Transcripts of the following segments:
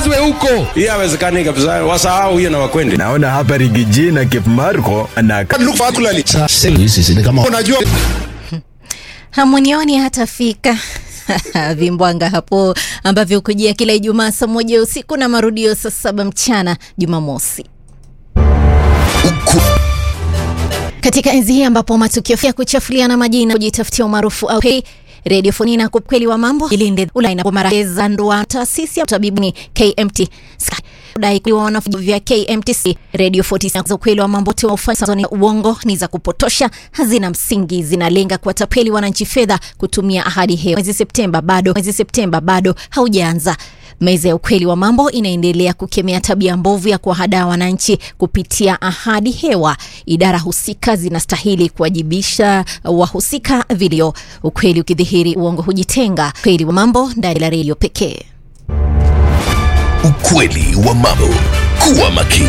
ilazwe huko. Hii hawezekani kabisa, wasahau hiyo na wakwende. Naona hapa Rigiji na Cape Marco na Look particularly. Sisi ni kama Unajua Hamunioni hatafika vimbwanga hapo ambavyo hukujia kila Ijumaa saa moja usiku na marudio saa saba mchana Jumamosi. Katika enzi hii ambapo matukio ya kuchafuliana majina kujitafutia umaarufu au pay Radio Fonina kwa kweli wa mambo ilinde ulaina kumaraheza ndoa taasisi ya utabibu ni KMT Sky dai kwa wanafunzi vya KMTC Radio 46 za ukweli wa mambo tu ufanya ni uongo ni za kupotosha hazina msingi zinalenga kuwatapeli wananchi fedha kutumia ahadi hewa mwezi Septemba bado mwezi Septemba bado haujaanza Meza ya ukweli wa mambo inaendelea kukemea tabia mbovu ya kuwahadaa wananchi kupitia ahadi hewa. Idara husika zinastahili kuwajibisha wahusika vilio. Ukweli ukidhihiri, uongo hujitenga. Ukweli wa mambo ndani la redio pekee. Ukweli wa mambo. Kuwa makini.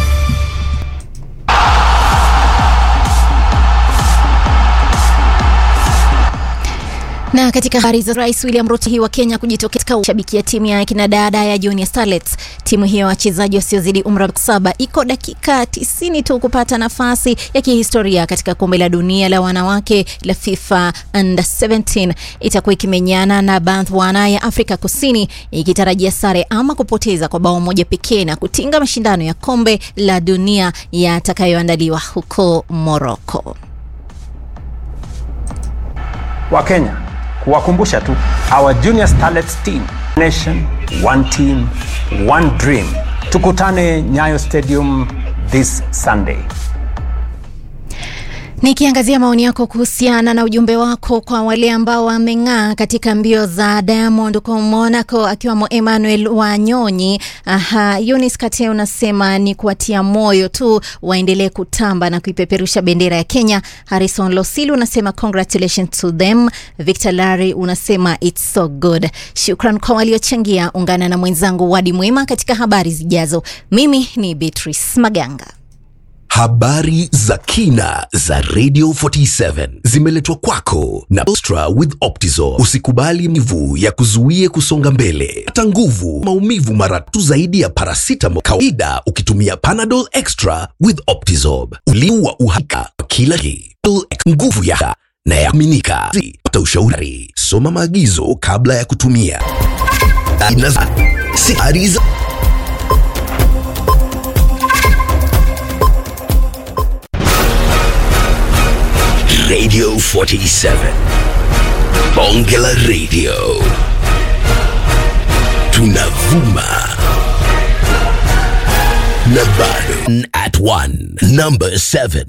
Na katika habari za Rais William Ruto hii wa Kenya kujitokeza kushabikia timu ya kina dada ya Junior Starlets. Timu hiyo ya wachezaji wasiozidi umri wa saba iko dakika 90 tu kupata nafasi ya kihistoria katika kombe la dunia la wanawake la FIFA Under 17. Itakuwa ikimenyana na Botswana ya Afrika Kusini ikitarajia sare ama kupoteza kwa bao moja pekee na kutinga mashindano ya kombe la dunia yatakayoandaliwa huko Morocco. Wakenya kuwakumbusha tu our junior starlets team nation one team one dream tukutane nyayo stadium this sunday Nikiangazia maoni yako kuhusiana na ujumbe wako kwa wale ambao wameng'aa katika mbio za Diamond kwa Monaco, akiwamo Emmanuel Wanyonyi. Aha, Eunice Kate unasema ni kuwatia moyo tu waendelee kutamba na kuipeperusha bendera ya Kenya. Harrison Losilu unasema congratulations to them. Victor Lari unasema it's so good. Shukran kwa waliochangia. Ungana na mwenzangu Wadi Mwema katika habari zijazo. Mimi ni Beatrice Maganga. Habari za kina za Radio 47 zimeletwa kwako na Ostra with Optizol. Usikubali mivu ya kuzuie kusonga mbele. Pata nguvu maumivu mara tu zaidi ya paracetamol kawaida ukitumia Panadol Extra with Optizol. Uliwa uhakika wa kila kitu. Nguvu ya na ya kuaminika. Pata ushauri. Soma maagizo kabla ya kutumia. Aina za sihari za Radio 47. Bonge la Radio. Tunavuma. Na bado at one. Number 7.